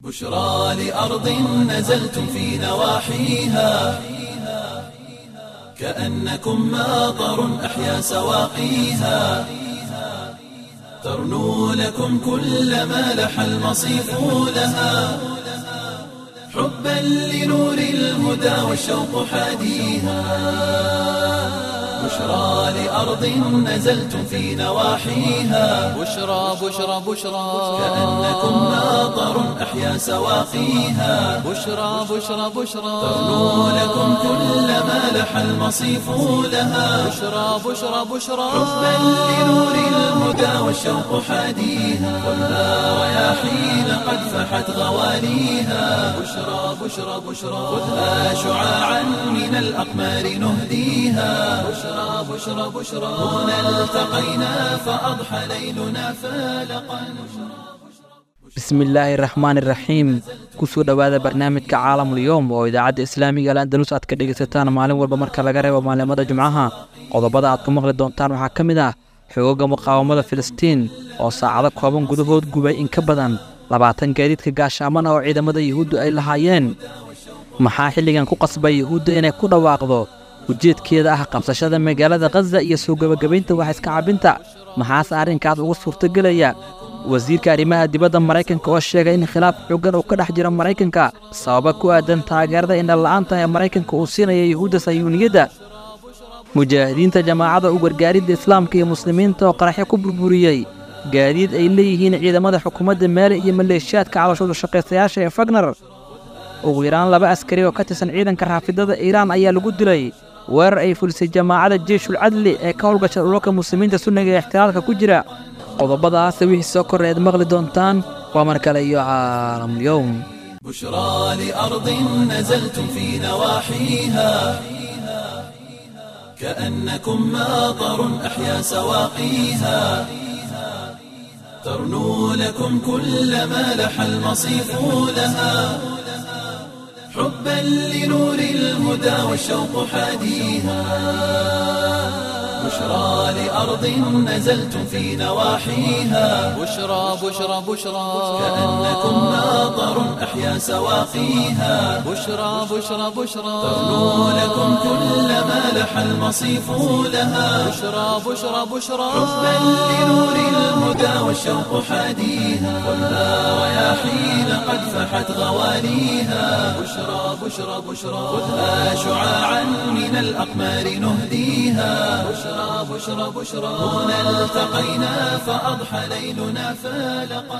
بشرى لأرض نزلتم في نواحيها كأنكم ماطر أحيا سواقيها ترنو لكم كل ما لح المصيف لها حبا لنور الهدى والشوق حاديها بشرى لأرض نزلتم في نواحيها بشرى بشرى بشرى كأنكم ماطر أحيا سواقيها بشرى بشرى بشرى ترنو لكم كل ما لح المصيف لها بشرى بشرى بشرى حبا لنور الهدى والشوق حاديها والنار رياحين قد فحت غواليها بشرى بشرى بشرى خذها شعاعا من الأقمار نهديها بشرى بشرى بشرى هنا التقينا فأضحى ليلنا فالقا bismillaahi raxmaan iraxiim kusoo dhowaada barnaamijka caalamulyoom oo idaacadda islaamiga al andalus aad ka dhegaysataan maalin walba marka laga reebo maalimada jimcaha qodobada aad ku maqli doontaan waxaa ka mid ah xoogaga muqaawamada filistiin oo saacado kooban gudahood gubay in ka badan labaatan gaadiidka gaashaaman ah oo ciidamada yuhuuddu ay lahaayeen maxaa xilligan ku qasbay yuhuudda inay ku dhawaaqdo ujeedkeeda ah qabsashada magaalada khaza iyo soo gebagabaynta wax iska cabinta maxaase arrinkaas uga suurtogelaya wasiirka arrimaha dibadda maraykanka oo sheegay in khilaaf xooggan uu ka dhex jiro maraykanka sababa ku aadan taageerada indhala'aanta ee maraykanka uu siinaya yuhuudda sayuuniyadda mujaahidiinta jamaacadda u gargaaridda islaamka iyo muslimiinta oo qaraxyo ku burburiyey gaadiid ay leeyihiin ciidamada xukuumadda meele iyo maleeshiyaadka cabashooda shaqaystayaasha ee fagner ugu yaraan laba askari oo ka tirsan ciidanka raafidada iiraan ayaa lagu dilay weerar ay fulisay jamaacadda jeeshul cadli ee ka howlgasha dhulalka muslimiinta sunniga ee ixtilaalka ku jira qodobadaas wixii soo korre aad maqli doontaan waa mar kale iyo caalamulyoom بشرى لأرض نزلتم في نواحيها كأنكم ماطر أحيا سواقيها ترنو لكم كل ما لح المصيف لها حبا لنور الهدى والشوق حاديها بشرى لأرض نزلتم في نواحيها بشرى بشرى بشرى كأنكم ماطر أحيا سواقيها بشرى بشرى بشرى ترنو لكم كل ما لح المصيف لها بشرى بشرى بشرى حبا لنور الهدى والشوق حاديها والنار رياحين قد فحت غواليها بشرى بشرى بشرى خذها شعاعا من الأقمار نهديها بشرى بشرى بشرى هنا التقينا فأضحى ليلنا فالقا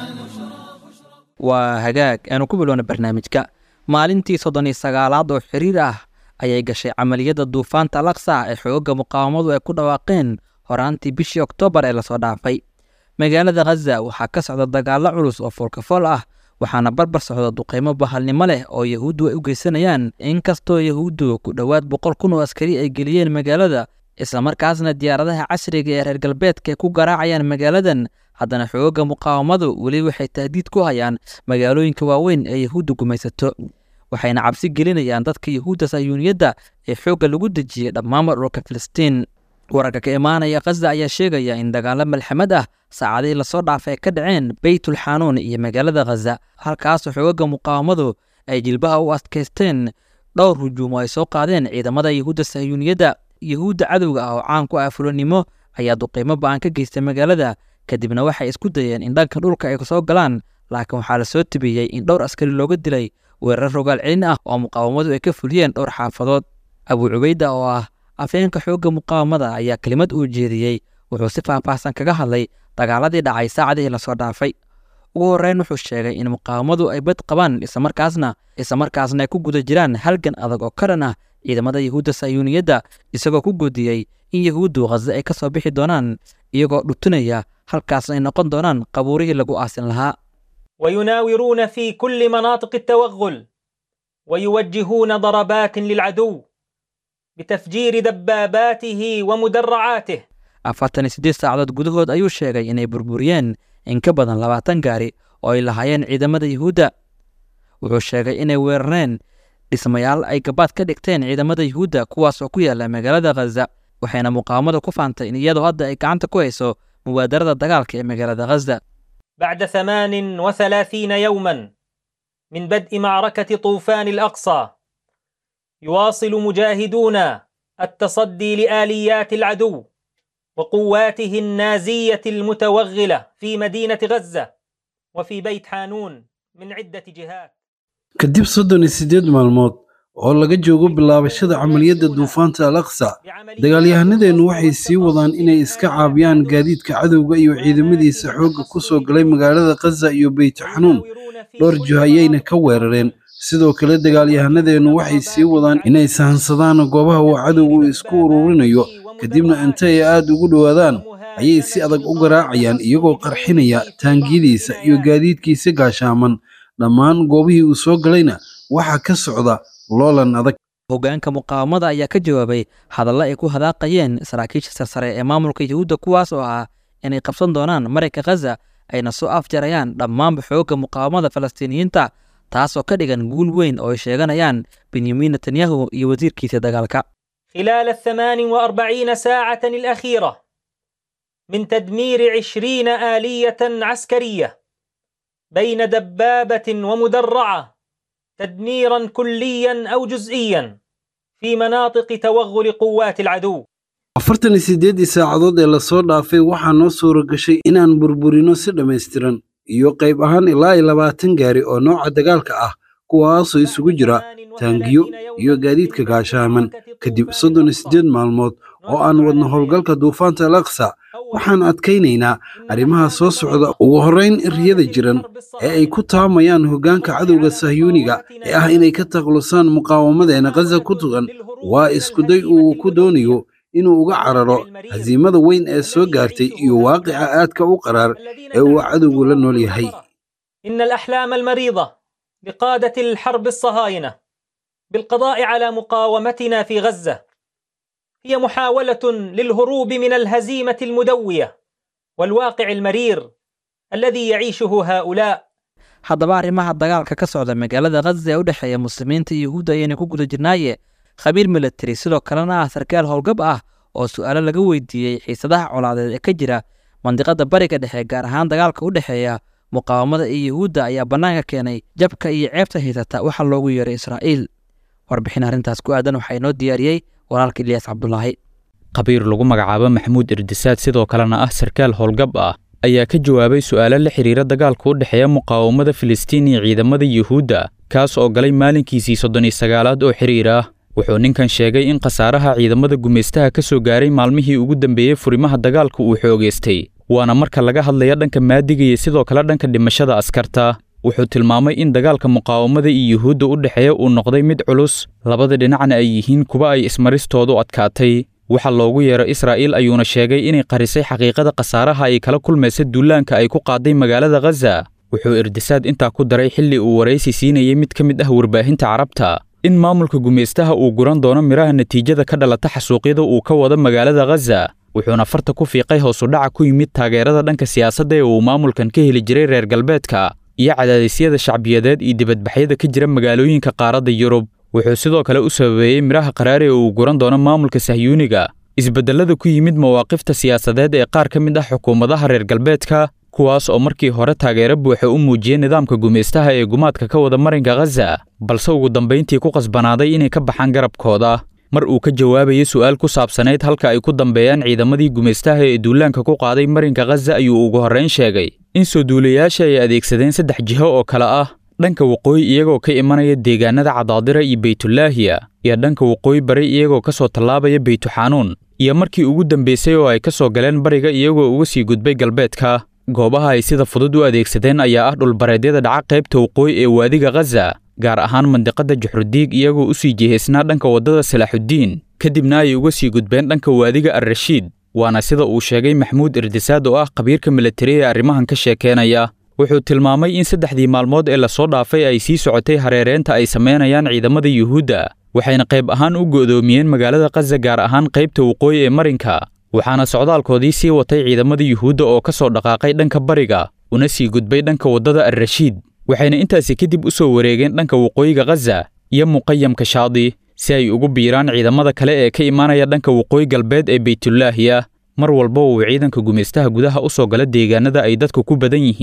waa hagaag aanu ku bilowna barnaamijka maalintii soddon iyo sagaalaad oo xiriir ah ayay gashay camaliyadda duufaanta laksa ee xoogga muqaawamadu ay ku dhawaaqeen horaantii bishii oktoobar ee lasoo dhaafay magaalada khaza waxaa ka socda dagaallo culus oo foolkafool ah waxaana barbar socda duqaymo bahalnimo leh oo yahuuddu ay u geysanayaan inkastoo yahuuddu ku dhowaad boqol kun oo askari ay geliyeen magaalada islamarkaasna diyaaradaha casriga ee reer galbeedka ay ku garaacayaan magaaladan haddana xoogga muqaawamadu weli waxay tahdiid ku hayaan magaalooyinka waaweyn ee yahuudda gumaysato waxayna cabsi gelinayaan dadka yahuudda sayuuniyadda ee xoogga lagu dejiyey dhammaanba dhulka filistiin wararka ka imaanaya khaza ayaa sheegaya in dagaallo malxamad ah saacadihii lasoo dhaafay ay ka dhaceen beytul xanuun iyo magaalada khaza halkaasoo xoogagga muqaawamadu ay jilbaha u adkaysteen dhowr hujuumo ay soo qaadeen ciidamada yahuudda sayuuniyadda yahuudda cadowga ah oo caan ku ah fulanimo ayaa duqiimo ba'an ka geystay magaalada kadibna waxay isku dayeen in dhanka dhulka ay soo galaan laakiin waxaa lasoo tibiyey in dhowr askari looga dilay weerar rogaal celin ah oo muqaawamadu ay ka fuliyeen dhowr xaafadood abuu cubayda oo ah afeenka xoogga muqaawamada ayaa kelimad uu jeediyey wuxuu si faahfaahsan kaga hadlay dagaaladii dhacay saacadihii lasoo dhaafay ugu horreyn wuxuu sheegay in muqaawamadu ay bad qabaan islamarkaasna islamarkaasna ay ku guda jiraan halgan adag oo ka dhan ah ciidamada yahuudda sayuuniyadda isagoo ku godiyey in yahuuddu khaza ay ka soo bixi doonaan iyagoo dhutunaya halkaasna ay noqon doonaan qabuurihii lagu aasin lahaa ويناورون في كل مناطق التوغل ويوجهون ضربات للعدو بتفجير دباباته ومدرعاته afartan iyo siddeed saacadood gudahood ayuu sheegay inay burburiyeen in ka badan labaatan gaari oo ay lahaayeen ciidamada yuhuudda wuxuu sheegay inay weerareen dhismayaal ay gabaad ka dhigteen ciidamada yuhuudda kuwaas oo ku yaala magaalada khaza waxayna muqaawamada ku faantay in iyadoo hadda ay gacanta ku hayso mubaadarada dagaalka ee magaalada khaza بعد ثمان وثلاثين يوما من بدء معركة طوفان الأقصى يواصل مجاهدون التصدي لآليات العدو وقواته النازية المتوغلة في مدينة غزة وفي بيت حانون من عدة جهات kadib soddon iyo siddeed maalmood oo laga joogo bilaabashada camaliyadda duufaanta al aqsa dagaalyahanadeennu waxay sii wadaan inay iska caabiyaan gaadiidka cadowga iyo ciidamadiisa xoogga ku soo galay magaalada khaza iyo beyt xanuun dhowr jiho ayayna ka weerareen sidoo kale dagaalyahanadeennu waxay sii wadaan inay sahansadaan goobaha uu cadowgu isku ururinayo kadibna inta ay aad ugu dhowaadaan ayay si adag u garaacayaan iyagoo qarxinaya taangiyadiisa iyo gaadiidkiisa gaashaaman dhammaan goobihii uu soo galayna waxaa ka socda loolan adag hoggaanka muqaawamada ayaa ka jawaabay hadalla ay ku hadaaqayeen saraakiisha sarsare ee maamulka yuhuudda kuwaas oo ah inay qabsan doonaan marayka khaza ayna soo afjarayaan dhammaanba xoogga muqaawamada falastiiniyiinta taasoo ka dhigan guul weyn oo ay sheeganayaan benyamin netanyahu iyo wasiirkiisa dagaalka خلال الثمان وأربعين ساعة الأخيرة من تدمير عشرين آلية عسكرية بين دبابة ومدرعة تدميرا كليا أو جزئيا في مناطق توغل قوات العدو afartan iyo siddeeddii saacadood ee lasoo dhaafay waxaa noo suura gashay inaan burburino si dhammaystiran iyo qayb ahaan ilaa iyo labaatan gaari oo nooca dagaalka ah kuwaasoo isugu jira taangiyo iyo gaadiidka gaashaaman kadib soddon iyo siddeed maalmood oo aan wadno howlgalka duufaanta al aqsa waxaan adkaynaynaa arrimaha soo socda ugu horrayn riyada jiran ee ay ku taamayaan hoggaanka cadowga sahyuuniga ee ah inay ka taklusaan muqaawamadeena khaza ku tugan waa iskuday uu ku doonayo inuu uga cararo hasiimada weyn ee soo gaartay iyo waaqica aadka u qaraar ee uu cadowgu la nool yahay إن الأحلام المريضة لقادة الحرب الصهاينة بالقضاء على مقاومتنا في غزة هي محاولة للهروب من الهزيمة المدوية والواقع المرير الذي يعيشه هؤلاء haddaba arrimaha dagaalka ka socda magaalada khaza ee u dhexeeya muslimiinta iyo yuhuudda ayayna ku guda jirnaaye khabiir militari sidoo kalena ah sarkaal howlgab ah oo su'aalo laga weydiiyey xiisadaha colaadeed ee ka jira mandiqada bariga dhexe gaar ahaan dagaalka u dhexeeya muqaawamada iyo yuhuudda ayaa bannaanka keenay jabka iyo ceebta haysata waxa loogu yeeray israa'iil warbixin arrintaas ku aadan waxaa inoo diyaariyey walaalka ilyaas cabdulaahi khabiir lagu magacaabo maxamuud irdisaad sidoo kalena ah sarkaal howlgab ah ayaa ka jawaabay su'aalo la xidhiira dagaalka u dhexeeya muqaawamada filistiin iyo ciidamada yuhuudda kaas oo galay maalinkiisii soddon iyo sagaalaad oo xidhiir ah wuxuu ninkan sheegay in khasaaraha ciidamada gumaystaha ka soo gaaray maalmihii ugu dambeeyey furimaha dagaalka uu xoogaystay waana marka laga hadlaya dhanka maadiga iyo sidoo kale dhanka dhimashada askarta wuxuu tilmaamay in dagaalka muqaawamada iyo yuhuudda u dhexeeya uu noqday mid culus labada dhinacna ay yihiin kuwa ay ismaristoodu adkaatay waxa loogu yeero israa'iil ayuuna sheegay inay qarisay xaqiiqada khasaaraha ay kala kulmaysa duulaanka ay ku qaaday magaalada khaza wuxuu irdisaad intaa ku daray xilli uu waraysi siinayay mid ka mid ah warbaahinta carabta in maamulka gumaystaha uu guran doono midhaha natiijada ka dhalata xasuuqyada uu ka wado magaalada khaza wuxuuna farta ku fiiqay hoosudhaca ku yimid taageerada dhanka siyaasadda ee uu maamulkan ka heli jiray reer galbeedka iyo cadaadisyada shacbiyadeed iyo dibadbaxyada ka jira magaalooyinka qaaradda yurub wuxuu sidoo kale u sababeeyey midhaha qaraari ee uu guran doono maamulka sahyuuniga isbeddellada ku yimid mawaaqifta siyaasadeed ee qaar ka mid ah xukuumadaha reer galbeedka kuwaas oo markii hore taageero buuxa u muujiyey nidaamka gumaystaha ee gumaadka ka wada marinka khaza balse ugu dambayntii ku qasbanaaday inay ka baxaan garabkooda mar uu ka jawaabayay su'aal ku saabsanayd halka ay ku dambeeyaan ciidamadii gumaystaha ee duulaanka ku qaaday marinka khaza ayuu ugu horrayn sheegay in soo duulayaasha ay adeegsadeen saddex jiho oo kale ah dhanka waqooyi iyagoo ka imanaya deegaanada cadaadira iyo beytulaahiya iyo dhanka waqooyi bari iyagoo ka soo tallaabaya beytuxanuun iyo markii ugu dambaysay oo ay ka soo galeen bariga iyagoo uga sii gudbay galbeedka goobaha ay sida fudud u adeegsadeen ayaa ah dhulbareedyada dhaca qaybta waqooyi ee waadiga khaza gaar ahaan mandiqada juxrudiig iyagoo u sii jihaysnaa dhanka waddada salaaxuddiin kadibna ay uga sii gudbeen dhanka waadiga alrashiid waana sida uu sheegay maxamuud irdisaad oo ah khabiirka militari ee arrimahan ka sheekeenaya wuxuu tilmaamay in saddexdii maalmood ee lasoo dhaafay ay sii socotay hareereenta ay samaynayaan ciidamada yuhuudda waxayna qayb ahaan u go'doomiyeen magaalada khaza gaar ahaan qaybta waqooyi ee marinka waxaana socdaalkoodii sii watay ciidamada yuhuudda oo ka soo dhaqaaqay dhanka bariga una sii gudbay dhanka waddada alrashiid waxayna intaasi kadib u soo wareegeen dhanka waqooyiga khaza iyo muqayamka shaadi si ay ugu biiraan ciidamada kale ee ka imaanaya dhanka waqooyi galbeed ee beytulaahiya mar walba uu ciidanka gumaystaha gudaha u soo gala deegaanada ay dadku ku badan yihiin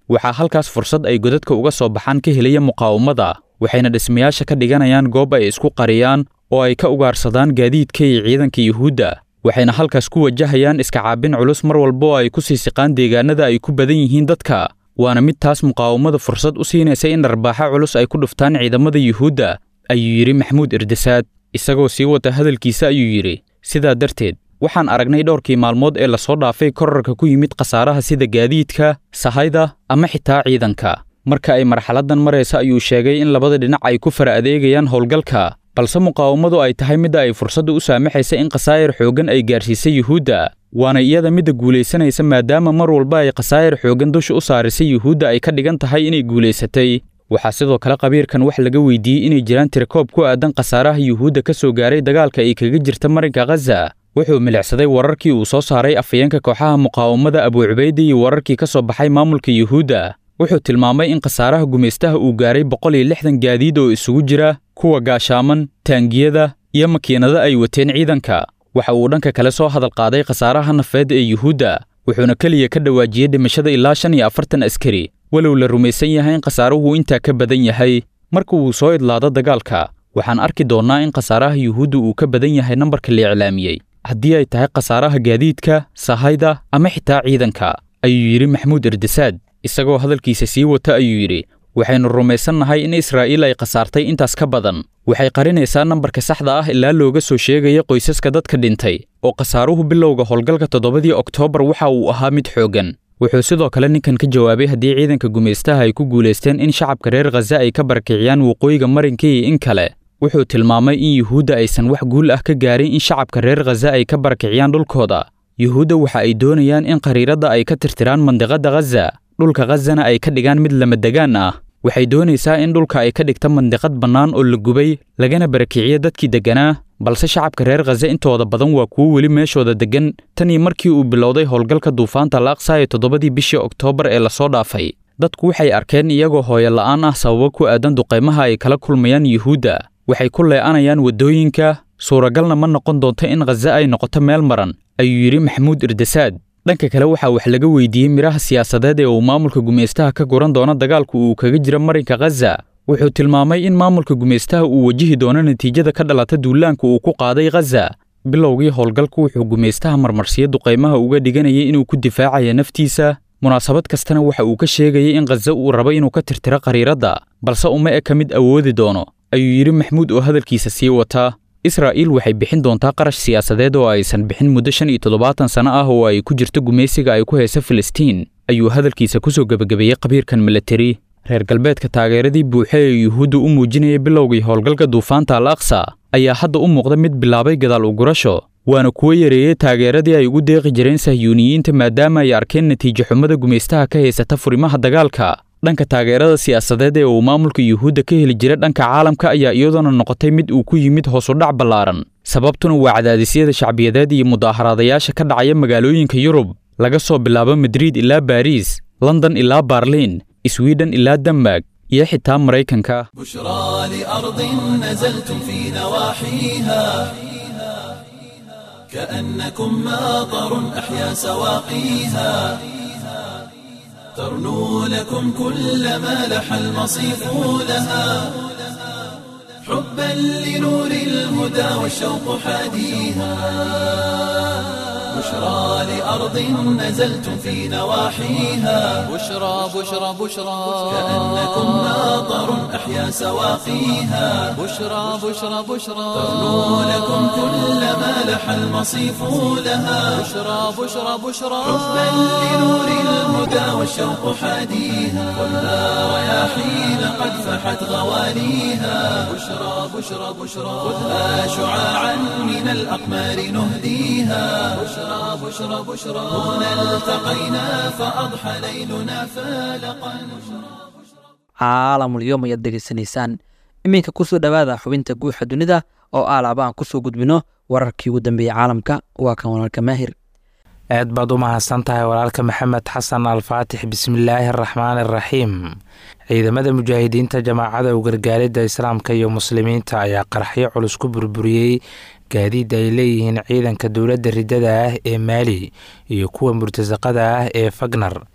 waxaa halkaas fursad ay godadka uga soo baxaan ka helaya muqaawamada waxayna dhismayaasha ka dhiganayaan goob ay isku qariyaan oo ay ka ugaarsadaan gaadiidka iyo ciidanka yuhuudda waxayna halkaas ku wajahayaan iska caabin culus mar walba oo ay ku sii siqaan deegaanada ay ku badan yihiin dadka waana mid taas muqaawamada fursad u siinaysa in dharbaaxa culus ay ku dhuftaan ciidamada yuhuudda ayuu yidhi maxamuud irdisaad isagoo sii wata hadalkiisa ayuu yidhi sidaa darteed waxaan aragnay dhowrkii maalmood ee lasoo dhaafay korarka ku yimid khasaaraha sida gaadiidka sahayda ama xitaa ciidanka marka ay marxaladdan maraysa ayuu sheegay in labada dhinac ay ku fara adeegayaan howlgalka balse muqaawamadu ay tahay midda ay fursadda u saamaxaysa in khasaayir xooggan ay gaarsiisay yuhuudda waana iyada midda guulaysanaysa maadaama mar walba ay khasaayir xooggan dusha u saarisay yuhuudda ay ka dhigan tahay inay guulaysatay waxaa sidoo kale qabiirkan wax laga weydiiyey inay jiraan tirakoob ku aadan khasaaraha yuhuudda ka soo gaaray dagaalka ay kaga jirta marinka khaza wuxuu milicsaday wararkii uu soo saaray afhayeenka kooxaha muqaawamada abuucubayda iyo wararkii ka soo baxay maamulka yuhuudda wuxuu tilmaamay in khasaaraha gumaystaha uu gaaray boqol iyo lixdan gaadiid oo isugu jira kuwa gaashaaman taangiyada iyo makiinado ay wateen ciidanka waxa uu dhanka kale soo hadal qaaday khasaaraha nafeed ee yuhuudda wuxuuna keliya ka dhawaajiyey dhimashada ilaa shan iyo afartan askari walow la rumaysan yahay in khasaaruhu intaa ka badan yahay marka uu soo idlaado dagaalka waxaan arki doonnaa in khasaaraha yuhuudda uu ka badan yahay nambarka la iclaamiyey haddii ay tahay khasaaraha gaadiidka sahayda ama xitaa ciidanka ayuu yidhi maxamuud erdesaad isagoo hadalkiisa sii wata ayuu yidhi waxaynu rumaysannahay in israa'iil ay khasaartay intaas ka badan waxay qarinaysaa nambarka saxda ah ilaa looga soo sheegaya qoysaska dadka dhintay oo khasaaruhu bilowga howlgalka toddobadii oktoobar waxa uu ahaa mid xooggan wuxuu sidoo kale ninkan ka jawaabay haddii ciidanka gumaystaha ay ku guulaysteen in shacabka reer khaza ay ka barakiciyaan waqooyiga marinka iyo in kale wuxuu tilmaamay in yuhuudda aysan wax guul ah ka gaarin in shacabka reer khaza ay ka barakiciyaan dhulkooda yuhuudda waxa ay doonayaan in qariiradda ay ka tirtiraan mandiqadda khaza dhulka khazana ay ka dhigaan mid lamadegaan ah waxay doonaysaa in dhulka ay ka dhigta mandiqad bannaan oo la gubay lagana barakiciyo dadkii degganaa balse shacabka reer khaza intooda badan waa kuwo weli meeshooda deggan tan iyo markii uu bilowday howlgalka duufaanta laaqsa ee toddobadii bishii oktoobar ee lasoo dhaafay dadku waxay arkeen iyagoo hooyo la'aan ah sababo ku aadan duqaymaha ay kala kulmayaan yuhuudda waxay ku lee'anayaan waddooyinka suuragalna ma noqon doonto in khaza ay noqoto meel maran ayuu yidhi maxamuud irdasaad dhanka kale waxaa wax laga weydiiyey midhaha siyaasadeed ee uu maamulka gumaystaha ka guran doono dagaalku uu kaga jiro marinka khaza wuxuu tilmaamay in maamulka gumaystaha uu wajihi doono natiijada ka dhalata duulaanka uu ku qaaday khaza bilowgii howlgalku wuxuu gumaystaha marmarsiyo duqaymaha uga dhiganayay inuu ku difaacaya naftiisa munaasabad kastana waxa uu ka sheegayay in khaza uu rabo inuu ka tirtiro qariiradda balse uma eka mid awoodi doono ayuu yidhi maxamuud oo hadalkiisa sii wataa israa'iil waxay bixin doontaa qarash siyaasadeed oo aysan bixin muddo shan iyo toddobaatan sano ah oo ay ku jirto gumaysiga ay ku hayso filistiin ayuu hadalkiisa ku soo gebagabeeyey qabiirkan milatari reer galbeedka taageeradii buuxe ee yuhuudda u muujinaya bilowgii howlgalka duufaanta al aqsa ayaa hadda u muuqda mid bilaabay gadaal ugurasho waana kuwo yareeyey taageeradii ay ugu deeqi jireen sahyuuniyiinta maadaama ay arkeen natiijo xumada gumaystaha ka haysata furimaha dagaalka dhanka taageerada siyaasadeed ee uu maamulka yuhuudda ka heli jira dhanka caalamka ayaa iyadoona noqotay mid uu ku yimid hoosudhac ballaaran sababtuna waa cadaadisyada shacbiyadeed iyo mudaaharaadayaasha ka dhacaya magaalooyinka yurub laga soo bilaabo madriid ilaa baariis london ilaa baarliin swiden ilaa denmark iyo xitaa maraykanka بشرى لأرض نزلتم في نواحيها كأنكم ماطر أحيا سواقيها ترنو لكم كل ما لح المصيف لها حبا لنور الهدى والشوق حاديها بشرى لأرض نزلتم في نواحيها بشرى بشرى بشرى كأنكم ماطر أحيا سواقيها بشرى بشرى بشرى ترنو لكم كل ما لح المصيف لها بشرى بشرى بشرى حبا لنور الهدى والشوق حاديها ولا رياحين قد فحت غواليها بشرى بشرى بشرى خذها شعاعا من الأقمار نهديها بشرى بشرى بشرى هنا التقينا فأضحى ليلنا فالقا caalamul yoom ayaad degeysanaysaan iminka kusoo dhowaada xubinta guuxa dunida oo aalaaba aan kusoo gudbino wararkii ugu dambeeyey caalamka waa kan walaalka maahir aad baad u mahadsan tahay walaalka maxamed xasan alfaatix bismillaahi araxmaan araxiim ciidamada mujaahidiinta jamaacada u gargaaridda islaamka iyo muslimiinta ayaa qaraxyo culus ku burburiyey gaadiid ay leeyihiin ciidanka dowladda riddada ah ee maali iyo kuwa murtasaqada ah ee fagnar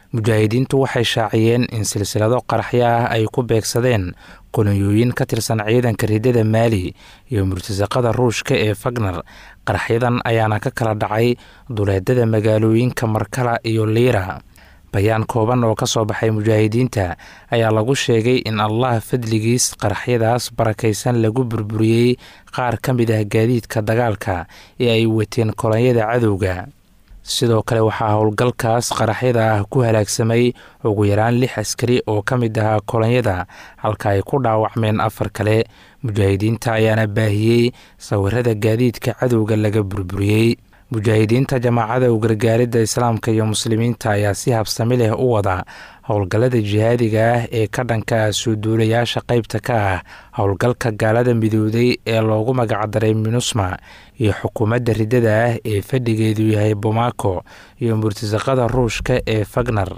mujaahidiintu waxay shaaciyeen in silsilado qaraxyo ah ay ku beegsadeen qoniyooyin ka tirsan ciidanka ridada maali iyo murtasaqada ruushka ee fagner qaraxyadan ayaana ka kala dhacay duleedada magaalooyinka markala iyo liira bayaan kooban oo ka soo baxay mujaahidiinta ayaa lagu sheegay in allah fadligiis qaraxyadaas barakaysan lagu burburiyey qaar ka mid ah gaadiidka dagaalka ee ay wateen kolonyada cadowga sidoo kale waxaa howlgalkaas qaraxyada ah ku halaagsamay ugu yaraan lix askari oo ka mid ahaa kolonyada halka ay ku dhaawacmeen afar kale mujaahidiinta ayaana baahiyey sawirada gaadiidka cadowga laga burburiyey mujaahidiinta jamaacada u gargaaridda islaamka iyo muslimiinta ayaa si habsami leh u wada howlgallada jihaadiga ah ee ka dhanka ah soo duulayaasha qaybta ka ah howlgalka gaalada midowday ee loogu magacdaray minusma iyo xukuumadda riddada ah ee fadhigeedu yahay bomaako iyo murtasaqada ruushka ee fagner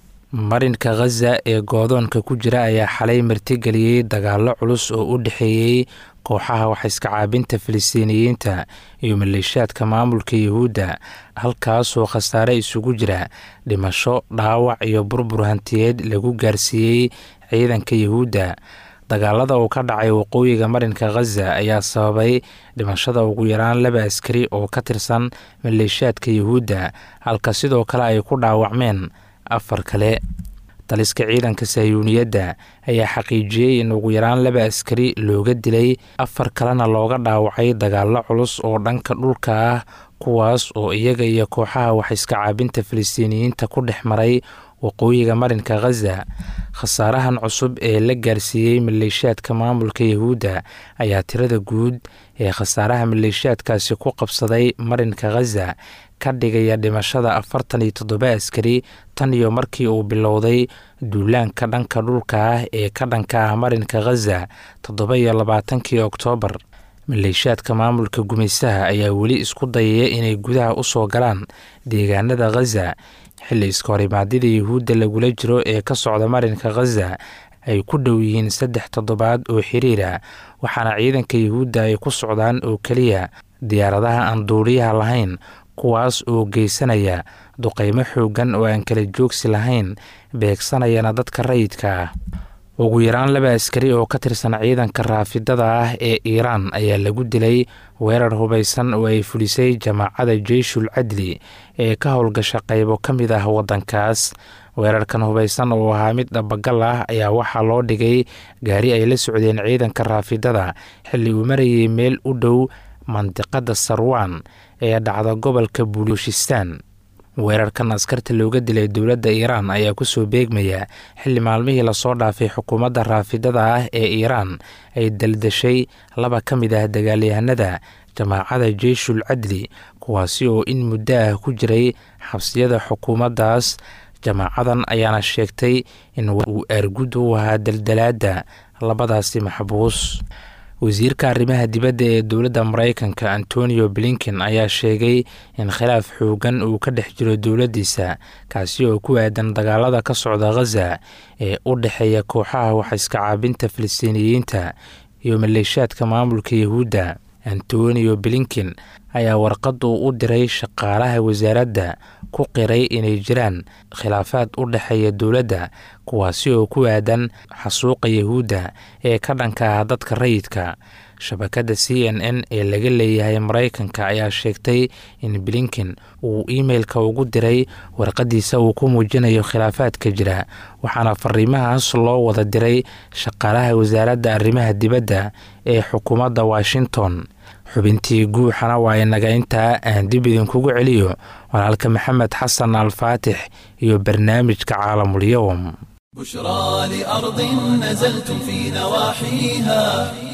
marinka khaza ee goodoonka ku jira ayaa xalay martigeliyey dagaallo culus oo u dhexeeyey kooxaha waxaiska caabinta filistiiniyiinta iyo maleeshaadka maamulka yuhuudda halkaasoo khasaare isugu jira dhimasho dhaawac iyo burbur hantiyeed lagu gaarsiiyey ciidanka yuhuudda dagaalada uu ka dhacay waqooyiga marinka khaza ayaa sababay dhimashada ugu yaraan laba askari oo ka tirsan maleeshaadka yuhuudda halka sidoo kale ay ku dhaawacmeen afar kale taliska ciidanka sahyuuniyadda ayaa xaqiijiyey in ugu yaraan laba askari looga dilay afar kalena looga dhaawacay dagaallo culus oo dhanka dhulka ah kuwaas oo iyaga iyo kooxaha waxiska caabinta filistiiniyiinta ku dhex maray waqooyiga marinka khaza khasaarahan cusub ee la gaarsiiyey maleeshaadka maamulka yuhuudda ayaa tirada guud ee khasaaraha maleeshaadkaasi ku qabsaday marinka khaza ka dhigaya dhimashada afartan iyo toddoba askari tan iyo markii uu bilowday duulaanka dhanka dhulka ah ee ka dhanka ah marinka khaza toddoba iyo labaatankii oktoobar maleeshaadka maamulka gumaysaha ayaa weli isku dayaya inay gudaha u soo galaan deegaanada khaza xilli iska horimaadyada yuhuudda lagula jiro ee ka socda marinka khaza ay ku dhow yihiin saddex toddobaad oo xiriira waxaana ciidanka yuhuudda ay ku socdaan oo keliya diyaaradaha aan duuliyaha lahayn kuwaas oo geysanaya duqaymo xooggan oo aan kala joogsi lahayn beegsanayana dadka rayidka ah ugu yaraan laba askari oo ka tirsan ciidanka raafidada ah ee iiraan ayaa lagu dilay weerar hubaysan oo ay fulisay jamaacada jeyshul cadli ee ka howlgasha qaybo ka mid ah waddankaas weerarkan hubaysan oo ahaa mid dhabagal ah ayaa waxaa loo dhigay gaari ay la socdeen ciidanka raafidada xilli uu marayay meel u dhow mandiqada sarwaan ee dhacda gobolka bulushistaan weerarkan askarta looga dilay dowladda iiraan ayaa kusoo beegmaya xilli maalmihii lasoo dhaafay xukuumadda raafidada ah ee iiraan ay daldashay laba ka mid ah dagaalyahanada jamaacada jeyshul cadli kuwaasi oo in muddo ah ku jiray xabsiyada xukuumaddaas jamaacadan ayaana sheegtay in uu aargud u ahaa daldalaadda labadaasi maxbuus wasiirka arrimaha dibadda ee dowladda maraykanka antonio blinken ayaa sheegay in khilaaf xoogan uu ka dhex jiro dowladdiisa kaasi oo ku aadan dagaalada ka socda khaza ee u dhexeeya kooxaha waxiska caabinta filistiiniyiinta iyo maleeshaadka maamulka yuhuudda antonio blinken ayaa warqad uu u diray shaqaalaha wasaaradda ku qiray inay jiraan khilaafaad u dhexeeya dowladda kuwaasi oo ku aadan xasuuqa yuhuudda ee ka dhanka ah dadka rayidka shabakadda c n n ee laga leeyahay maraykanka ayaa sheegtay in blinken uu imeilka ugu diray warqadiisa uu ku muujinayo khilaafaadka jira waxaana fariimahaas loo wada diray shaqaalaha wasaaradda arrimaha dibadda ee xukuumadda washington xubintii guuxana waa inaga intaa aan dib idinkugu celiyo walaalka maxamed xasan alfaatix iyo barnaamijka caalamulyowm بشرى لأرض نزلتم في نواحيها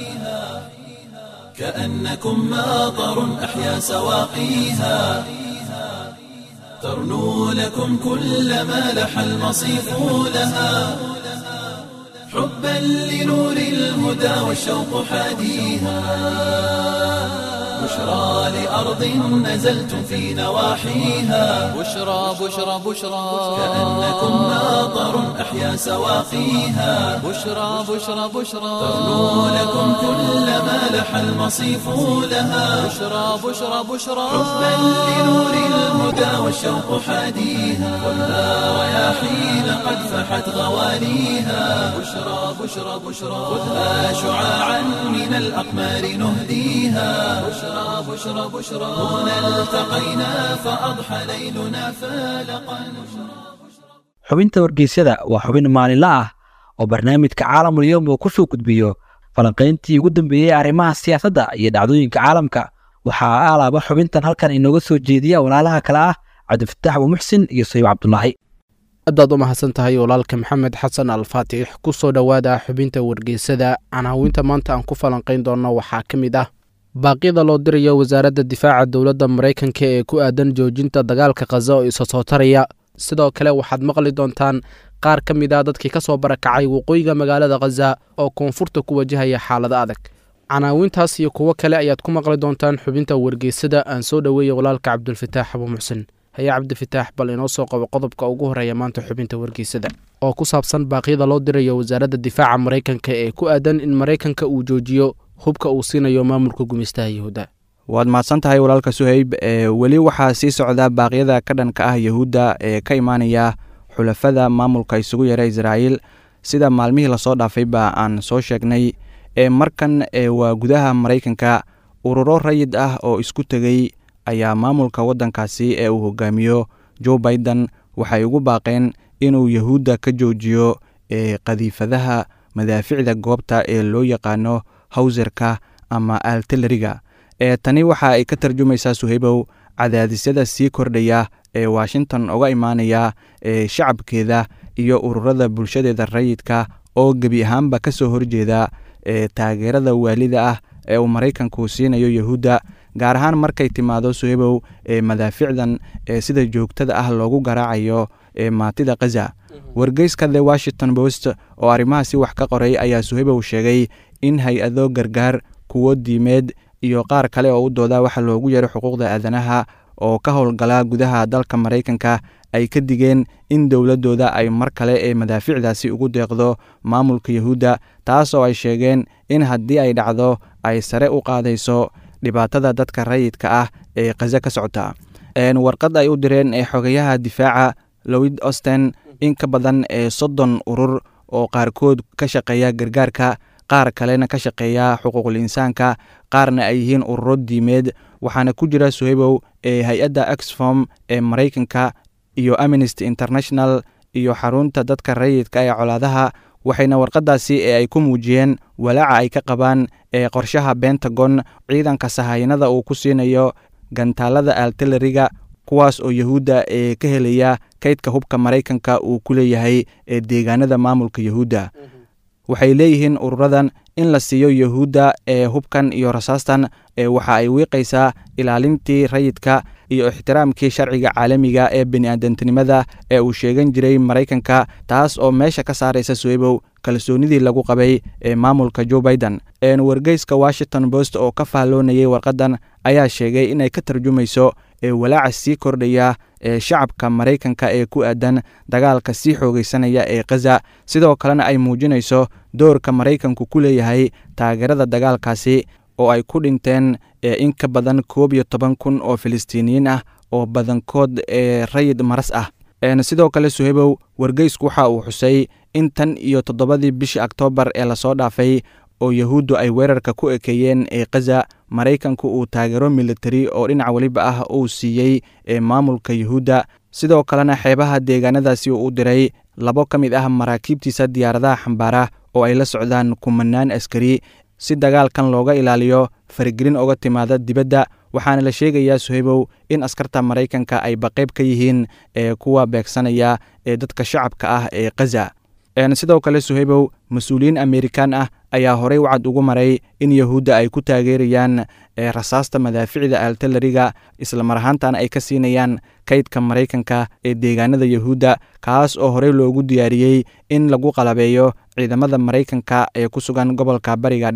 كأنكم ماطر أحيا سواقيها ترنو لكم كل ما لح المصيف لها حبا لنور الهدى والشوق حاديها بشرى لأرض نزلتم في نواحيها بشرى بشرى بشرى كأنكم ناظر أحيا سواقيها بشرى بشرى بشرى ترنو لكم كل ما لح المصيف لها بشرى بشرى بشرى حبا لنور الهدى والشوق حاديها خذها رياحين قد فحت غواليها بشرى بشرى بشرى خذها شعاعا من الأقمار نهديها بشرى بشرى بشرى هنا التقينا فأضحى ليلنا فالقا xubinta wargeysyada waa xubin maalinle ah oo barnaamijka caalamul yowm uu ku soo gudbiyo falanqayntii ugu dambeeyey arrimaha siyaasadda iyo dhacdooyinka caalamka waxaa alaaba xubintan halkan inooga soo jeediya walaalaha kale ah cabdifataax abuumuxsin iyo sayib cabdulaahi aadaad u mahadsan tahay walaalka maxamed xasan alfaatix ku soo dhowaada xubinta wargeysada canaawinta maanta aan ku falanqayn doonno waxaa ka mid ah baaqyada loo dirayo wasaaradda difaaca dowladda maraykanka ee ku aadan joojinta dagaalka khaza oo isa soo taraya sidoo kale waxaad maqli doontaan qaar ka mid a dadkii ka soo barakacay waqooyiga magaalada khaza oo koonfurta ku wajahaya xaalado adag canaawintaas iyo kuwo kale ayaad ku maqli doontaan xubinta wargeysada aan soo dhoweeya walaalka cabdulfataax abuumuxsin haye cabdifataax bal inoo soo qabo qodobka ugu horeeya maanta xubinta wargeysada oo ku saabsan baaqyada loo dirayo wasaaradda difaaca maraykanka ee ku aadan in maraykanka uu joojiyo hubka uu siinayo maamulka gumaystaha yahuudda waad mahadsan tahay walaalka suhayb ee weli waxaa sii socda baaqyada ka dhanka ah yahuudda ee ka imaanaya xulafada maamulka isugu yara israa'iil sida maalmihii lasoo dhaafayba aan soo sheegnay ee markan ee waa gudaha maraykanka ururo rayid ah oo isku tegey ayaa maamulka waddankaasi ee uu hogaamiyo joe biden waxay ugu baaqeen inuu yahuudda ka joojiyo ee qadiifadaha madaaficda goobta ee loo yaqaano hawserka ama altileriga ee tani waxa ay ka tarjumaysaa suhaybow cadaadisyada sii kordhaya ee washington uga imaanaya ee shacabkeeda iyo ururada bulshadeeda rayidka oo gebi ahaanba ka soo horjeeda ee taageerada waalida ah ee uu maraykanku siinayo yahuudda gaar ahaan markay timaado suhaybow ee madaaficdan ee sida joogtada ah loogu garaacayo ee maatida khaza wargeyska the washington post oo arrimahaasi wax ka qoray ayaa suhaybow sheegay in hay-ado gargaar kuwo diimeed iyo qaar kale oo u dooda waxa loogu yeero xuquuqda aadanaha oo ka howlgala gudaha dalka maraykanka ay ka digeen in dowladdooda ay mar kale ee madaaficdaasi ugu deeqdo maamulka yahuudda taas oo ay sheegeen in haddii ay dhacdo ay sare u qaadayso dhibaatada dadka rayidka ah ee khaza ka socota warqad ay u direen ee xogayaha difaaca lowid osten in ka badan ee soddon urur oo qaarkood ka shaqeeya gargaarka qaar kalena ka shaqeeya xuquuqul insaanka qaarna ay yihiin ururo diimeed waxaana ku jira suhaybow ee hay-adda exfom ee maraykanka iyo amnesty international iyo xarunta dadka rayidka ee colaadaha waxayna warqadaasi ee ay ku muujiyeen walaaca ay ka qabaan ee qorshaha bentagon ciidanka sahayanada uu ku siinayo gantaalada altileriga kuwaas oo yahuudda ee ka helaya kaydka hubka maraykanka uu ku leeyahay ee deegaanada maamulka yahuudda waxay leeyihiin ururadan in la siiyo yahuudda ee hubkan iyo rasaastan ee waxa ay wiiqaysaa ilaalintii rayidka iyo ixtiraamkii sharciga caalamiga ee bini'aadantinimada ee uu sheegan jiray maraykanka taas oo meesha ka saaraysa suwaybow kalsoonidii lagu qabay ee maamulka joe biden wargeyska washington post oo ka faalloonayay warqadan ayaa sheegay inay ka tarjumayso ee walaaca sii kordhaya ee shacabka maraykanka ee ku aadan dagaalka sii xoogaysanaya ee khaza sidoo kalena ay muujinayso doorka maraykanku ku leeyahay taageerada dagaalkaasi oo ay ku dhinteen in ka badan koob iyo toban kun oo filistiiniyiin ah oo badankood ee rayid maras ah sidoo kale suhaybow wargeysku waxa uu xusay in tan iyo toddobadii bishii oktoobar ee lasoo dhaafay oo yahuuddu ay weerarka ku ekeeyeen ee khaza maraykanku uu taageero militari oo dhinac weliba ah uu siiyey ee maamulka yahuudda sidoo kalena xeebaha deegaanadaasi uu u diray labo ka mid ah maraakiibtiisa diyaaradaha xambaara oo ay la socdaan kumanaan askari si dagaalkan looga ilaaliyo faragelin oga timaada dibadda waxaana la sheegayaa suhaybow in askarta maraykanka ay baqayb ka yihiin ee kuwa beegsanaya ee dadka shacabka ah ee khaza sidoo kale suhaybow mas-uuliyiin amerikan ah ayaa horey wacad ugu maray in yahuudda ay ku taageerayaan rasaasta madaaficda altalariga islamar ahaantana ay ka siinayaan kaydka maraykanka ee deegaanada yahuudda kaas oo horey loogu diyaariyey in lagu qalabeeyo ciidamada maraykanka ee ku sugan gobolka bariga dhexe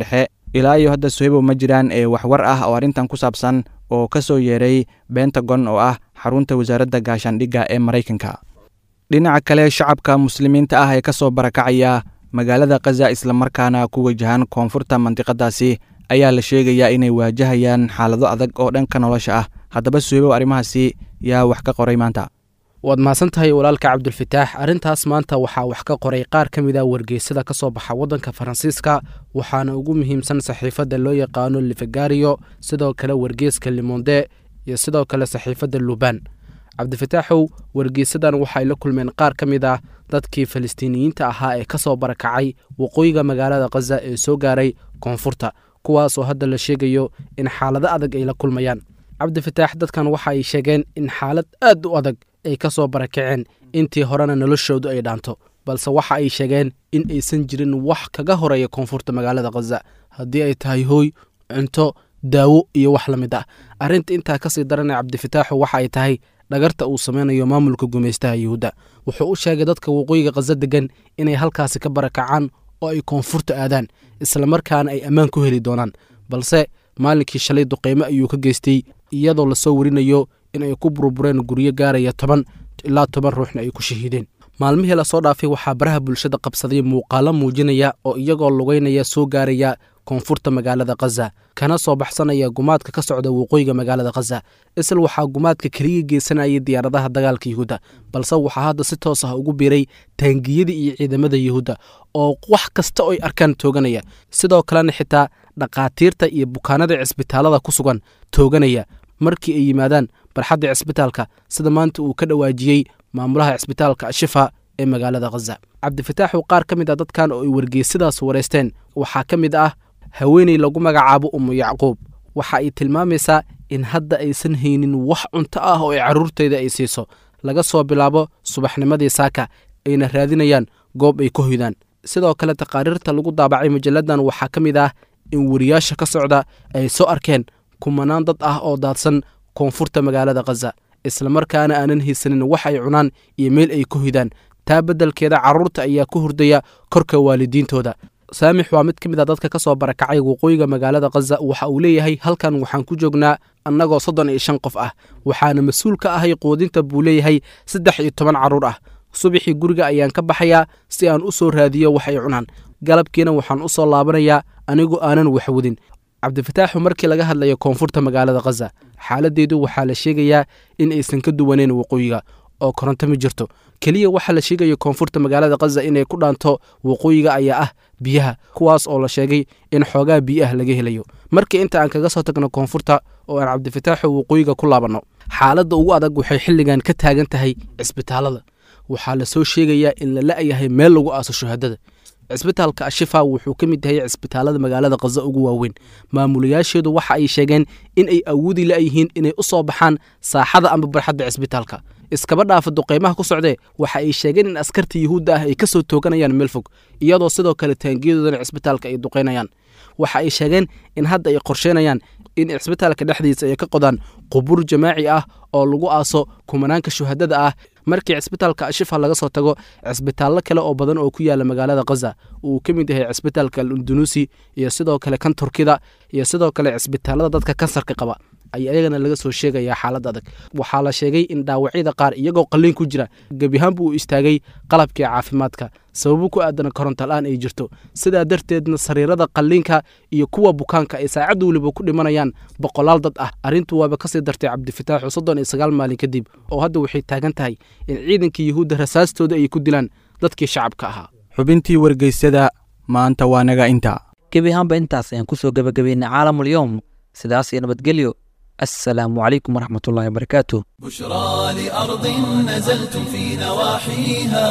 ilaa iyo hadda sohebo ma jiraan ee waxwar ah oo arrintan ku saabsan oo ka soo yeeray bentagon oo ah xarunta wasaaradda gaashaandhigga ee maraykanka dhinaca kale shacabka muslimiinta ah ee ka soo barakacaya magaalada khaza islamarkaana ku wajahan koonfurta mandiqadaasi ayaa la sheegayaa inay waajahayaan xaalado adag oo dhanka nolosha ah haddaba suhebow arrimahaasi yaa wax ka qoray maanta waad mahadsan tahay walaalka cabdulfataax arrintaas maanta waxaa wax ka qoray qaar ka mid a wargeysada ka soo baxa waddanka faransiiska waxaana ugu muhiimsan saxiifadda loo yaqaano livegario sidoo kale wargeeska limonde iyo sidoo kale saxiifadda luban cabdifataaxow wargeysadan waxay la kulmeen qaar ka mid ah dadkii falastiiniyiinta ahaa ee ka soo barakacay waqooyiga magaalada khaza ee soo gaaray koonfurta kuwaasoo hadda la sheegayo in xaalado adag ay la kulmayaan cabdifataax dadkan waxa ay sheegeen in xaalad aad u adag ay ka soo barakaceen intii horena noloshoodu ay dhaanto balse waxa ay sheegeen in aysan jirin wax kaga horeeya koonfurta magaalada khaza haddii ay tahay hooy cunto daawo iyo wax la mid ah arrinta intaa kasii daranee cabdifataaxu waxa ay tahay dhagarta uu sameynayo maamulka gumaystaha yuhuudda wuxuu u sheegay dadka waqooyiga khaza degan inay halkaasi ka barakacaan oo ay koonfurta aadaan islamarkaana ay ammaan ku heli doonaan balse maalinkii shalay duqeymo ayuu ka geystay iyadoo lasoo warinayo in ay ku burbureen guryo gaaraya toban ilaa toban ruuxna ay ku shahiideen maalmihii lasoo dhaafay waxaa baraha bulshada qabsaday muuqaalo muujinaya oo iyagoo lugeynaya soo gaaraya koonfurta magaalada khaza kana soo baxsanaya gumaadka ka socda waqooyiga magaalada khaza isla waxaa gumaadka keliya geysanayay diyaaradaha dagaalka yuhuudda balse waxaa hadda si toos ah ugu biiray taangiyadii iyo ciidamada yuhuudda oo wax kasta oo ay arkaan tooganaya sidoo kalena xitaa dhakhaatiirta iyo bukaanada cisbitaalada ku sugan tooganaya markii ay yimaadaan barxadda cisbitaalka sida maanta uu ka dhawaajiyey maamulaha cisbitaalka ashifa ee magaalada khaza cabdifataaxu qaar ka mid ah dadkan oo ay wargeysadaas wareysteen waxaa ka mid ah haweeney lagu magacaabo umu yacquub waxa ay tilmaamaysaa in hadda aysan haynin wax cunto ah oo ay carruurteyda ay siiso laga soo bilaabo subaxnimadii saaka ayna raadinayaan goob ay ka hoydaan sidoo kale taqaariirta lagu daabacay majalladan waxaa ka mid ah in wariyaasha ka socda ay soo arkeen kumanaan dad ah oo daadsan koonfurta magaalada khaza islamarkaana aanan haysanin wax ay cunaan iyo meel ay ka hoydaan taa beddelkeeda carruurta ayaa ku hurdaya korka waalidiintooda saamix waa mid ka mid a dadka ka soo barakacay waqooyiga magaalada khaza waxa uu leeyahay halkan waxaan ku joognaa annagoo soddon iyo shan qof ah waxaana mas-uul ka ahay quudinta buu leeyahay saddex iyo toban carruur ah subaxii guriga ayaan ka baxayaa si aan u soo raadiyo wax ay cunaan galabkiina waxaan u soo laabanayaa anigu aanan waxwadin cabdifataaxu markii laga hadlayo koonfurta magaalada khaza xaaladeedu waxaa la sheegayaa in aysan ka duwaneyn waqooyiga oo koronto ma jirto keliya waxaa la sheegaya koonfurta magaalada khaza inay ku dhaanto waqooyiga ayaa ah biyaha kuwaas oo la sheegay in xoogaa biyaah laga helayo markii inta aan kaga soo tagno koonfurta oo aan cabdifataaxu waqooyiga ku laabanno xaaladda ugu adag waxay xilligan ka taagan tahay cisbitaalada waxaa lasoo sheegayaa in la la'yahay meel lagu aaso shuhadada cisbitaalka ashifa wuxuu ka mid yahay cisbitaalada magaalada khaza ugu waaweyn maamulayaasheedu waxa ay sheegeen in ay awoodi la'yihiin inay u soo baxaan saaxada amba barxadda cisbitaalka iskaba dhaafa duqeymaha ku socdee waxa ay sheegeen in askarta yuhuudda ah ay ka soo tooganayaan meel fog iyadoo sidoo kale taangiyadoodana cisbitaalka ay duqeynayaan waxa ay sheegeen in hadda ay qorsheynayaan in cisbitaalka dhexdiisa ay ka qodaan qubur jamaaci ah oo lagu aaso kumanaanka shuhadada ah markii cisbitaalka ashifa laga soo tago cisbitaallo kale oo badan oo ku yaala magaalada khaza uu ka mid yahay cisbitaalka alundunuusi iyo sidoo kale kan turkida iyo sidoo kale cisbitaalada dadka kansarka qaba ayaa iyagana laga soo sheegayaa xaalad adag waxaa la sheegay in dhaawacyada qaar iyagoo qalliin ku jira gebiahaanbu uu istaagay qalabkii caafimaadka sababo ku aadana korontola-aan ay jirto sidaa darteedna sariirada qalliinka iyo kuwa bukaanka ay saacad weliba ku dhimanayaan boqolaal dad ah arrintu waaba kasii dartay cabdifataaxu soddon iyo sagaal maalin kadib oo hadda waxay taagan tahay in ciidankii yuhuudda rasaastooda ay ku dilaan dadkii shacabka ahaa xubintii wargeysada maanta waa naga inta gebi ahaanba intaas ayaan kusoo gebagabaynay caalamul yowm sidaas iyo nabadgelyo السلام عليكم ورحمة الله وبركاته بشرى لأرض نزلتم في نواحيها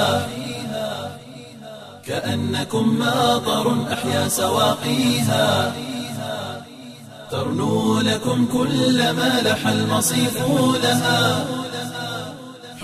كأنكم ماطر أحيا سواقيها ترنو لكم كل ما لح المصيف لها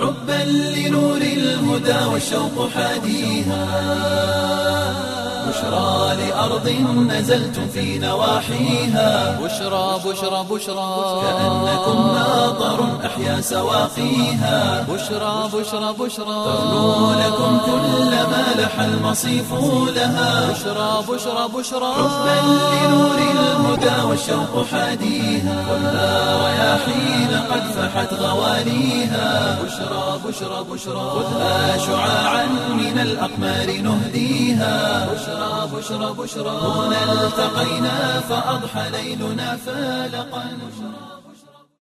حبا لنور الهدى والشوق حاديها بشرى بشرى لأرض نزلتم في نواحيها بشرى بشرى بشرى كأنكم ماطر أحيا سواقيها بشرى بشرى بشرى تغنو لكم كل ما لح المصيف لها بشرى بشرى بشرى حبا لنور الهدى والشوق حاديها خذها رياحين قد فحت غواليها بشرى بشرى بشرى خذها شعاعا من الأقمار نهديها بشرى بشرى بشرى هنا التقينا فأضحى ليلنا فالقا